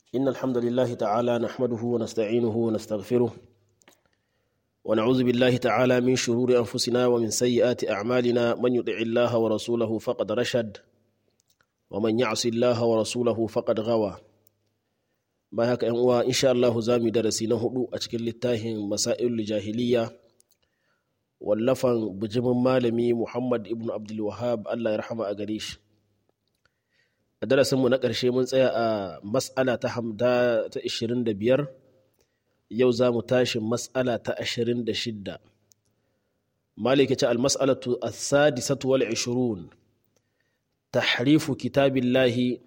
إن الحمد لله تعالى نحمده ونستعينه ونستغفره ونعوذ بالله تعالى من شرور أنفسنا ومن سيئات أعمالنا من يطع الله ورسوله فقد رشد ومن يعص الله ورسوله فقد غوى ما هكا ينوى إن شاء الله زامي درسي نهدو أشكل للتاهن مسائل الجاهلية wallafan bijimin malami muhammad ibn abdulwahab allah ya rahama a gare shi a darasinmu na ƙarshe mun tsaya a mas'ala ta hamda ta 25 yau za mu tashi mas'ala ta 26 maliki ce almas'alatu as-sadisatu wal 20 tahrifu kitabillahi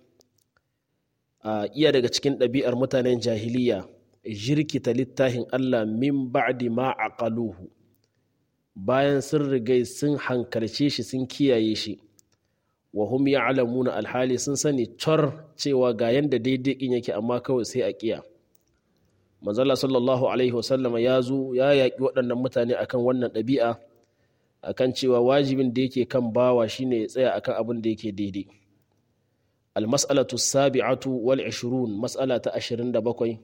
a iya daga cikin ɗabi'ar mutanen jahiliya jirkita littafin allah min ba'di ma aqaluhu bayan sun rigai sun hankalce shi sun kiyaye shi wa hum ya'lamuna alhali sun sani cor cewa ga yanda daidai kin yake amma kawai sai a kiya manzala sallallahu alaihi wasallama ya zo ya yaƙi waɗannan mutane akan wannan ɗabi'a akan cewa wajibin da yake kan bawa shine ya tsaya akan abin da yake daidai almas'alatu sabi'atu wal 20 mas'ala ta 27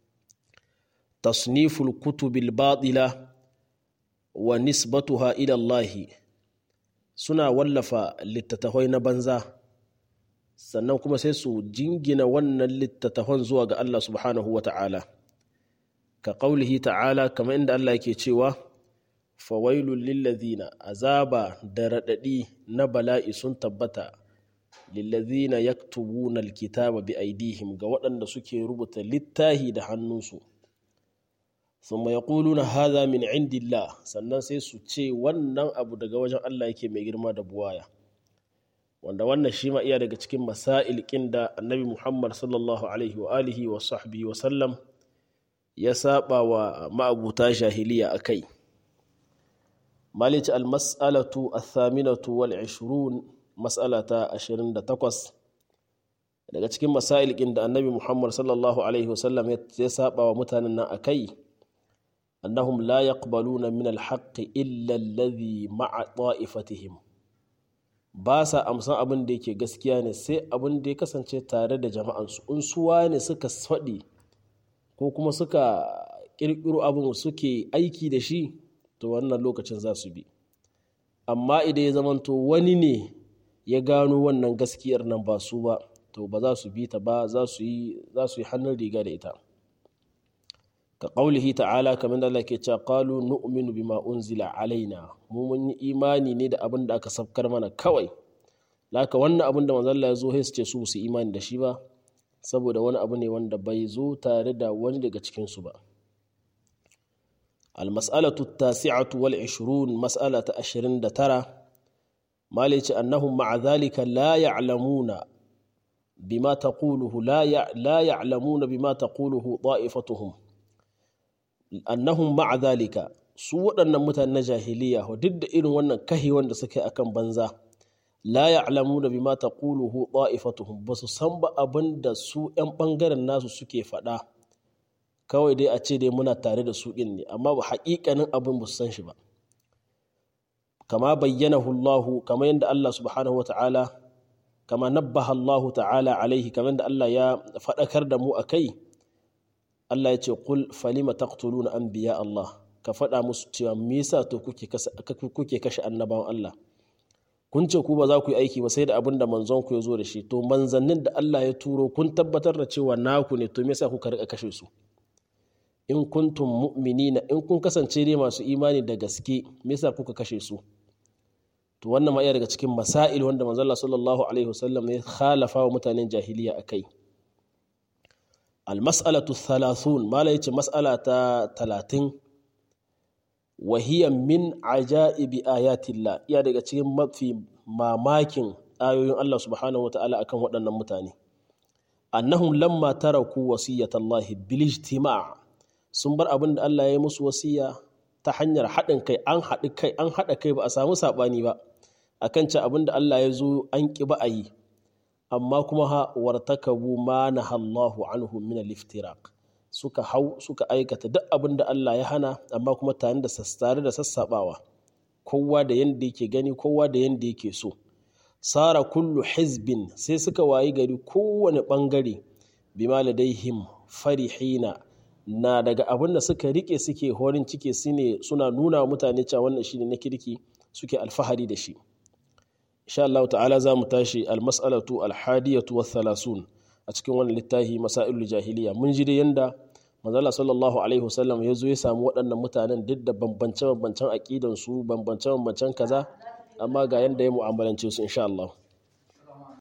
tasniful kutubil batila wa nisbatuha ila Allahi suna wallafa littattafai na banza sannan kuma sai su jingina wannan littattafan zuwa ga Allah subhanahu wa ta'ala ka ƙaulihi ta'ala kamar inda Allah yake cewa fawailul lillazina azaba da raɗaɗi na bala'i sun tabbata lillazina yaktubuna alkitaba bi aidihim ga waɗanda suke rubuta littahi da hannunsu ثم يقولون هذا من عند الله sannan sai su ce wannan abu daga wajen Allah yake mai girma da buwaya wanda wannan shi ma iya daga cikin masail da annabi Muhammad sallallahu alaihi wa alihi wa sahbihi wa sallam ya saba wa ma'abuta jahiliya akai malici al-mas'alatu ath-thaminatu wal 20 mas'alata 28 daga cikin masail da annabi Muhammad sallallahu alaihi wa sallam ya saba wa mutanen nan akai أنهم لا يقبلون من الحق إلا الذي مع طائفتهم باسا أمسان أبن ديكي gaskiya ne sai abin da ya kasance tare da jama'ansu in suwa ne suka faɗi ko kuma suka ƙirƙiro abin suke aiki da shi to wannan lokacin za su bi amma idan ya zamanto wani ne ya gano wannan gaskiyar nan ba su ba to ba za su bi ta ba za su yi hannun riga da ita ka ƙaulihi ta'ala kamar da Allah ke cewa qalu nu'minu bima unzila alaina mu mun yi imani ne da abin da aka sabkar mana kawai laka wannan abin da manzon Allah ya zo sai su ce su su imani da shi ba saboda wani abu ne wanda bai zo tare da wani daga cikin su ba المسألة التاسعة والعشرون مسألة عشرين ترى ما ليش أنهم مع ذلك لا يعلمون بما تقوله لا لا يعلمون بما تقوله طائفتهم annahum ma'a zalika su waɗannan mutanen na jahiliya duk da irin wannan kahi wanda suke akan banza la ya'lamu da bima taquluhu ta'ifatuhum ba su san ba abin da su 'yan ɓangaren nasu suke faɗa kawai dai a ce dai muna tare da su ɗin ne amma ba haƙiƙanin abin ba su san shi ba kama bayyanahu Allah kama yadda Allah subhanahu wa ta'ala kama nabbaha Allah ta'ala alaihi kamar da Allah ya faɗakar da mu a kai Allah ya ce kul falima taqtuluna anbiya Allah ka faɗa musu cewa me yasa to kuke kuke kashe annabawan Allah kun ce ku ba za ku yi aiki ba sai da abin da manzon ku ya zo da shi to manzannin da Allah ya turo kun tabbatar da cewa naku ne to me yasa kuka rika kashe su in kuntum mu'minina in kun kasance dai masu imani da gaske me yasa kuka kashe su to wannan ma iya daga cikin masail wanda manzon Allah sallallahu alaihi wasallam ya khalafa wa mutanen jahiliya akai المسألة الثلاثون ما ليش مسألة ثلاثين وهي من عجائب آيات الله يا دقا cikin في mamakin ayoyin Allah subhanahu wataala akan waɗannan mutane annahum lamma taraku wasiyatallahi bil ijtima' sun bar abin da Allah ya yi musu wasiya ta hanyar haɗin kai an haɗi kai an haɗa kai ba a samu saɓani ba akan ce abin da Allah ya zo an ƙi ba a yi amma kuma ha wartakabu ma nahallahu anhu min al-iftiraq suka hau suka aikata duk abin da Allah ya hana amma kuma tare da tare da sassabawa kowa da yanda yake gani kowa da yanda yake so sara kullu hizbin sai suka wayi gari kowane bangare bima ladaihim farihina na daga abin da suka rike suke horin ciki sune suna nuna wa mutane cewa wannan shine na kirki suke alfahari da shi insha Allah ta'ala za mu tashi almas'alatu alhadiyatu wa thalasun a cikin wannan littafi masailul jahiliya mun ji da yanda manzala sallallahu alaihi wasallam ya zo ya samu waɗannan mutanen duk da bambance bambancen aƙidan su bambance bambancen kaza amma ga yanda ya mu'amalance su insha Allah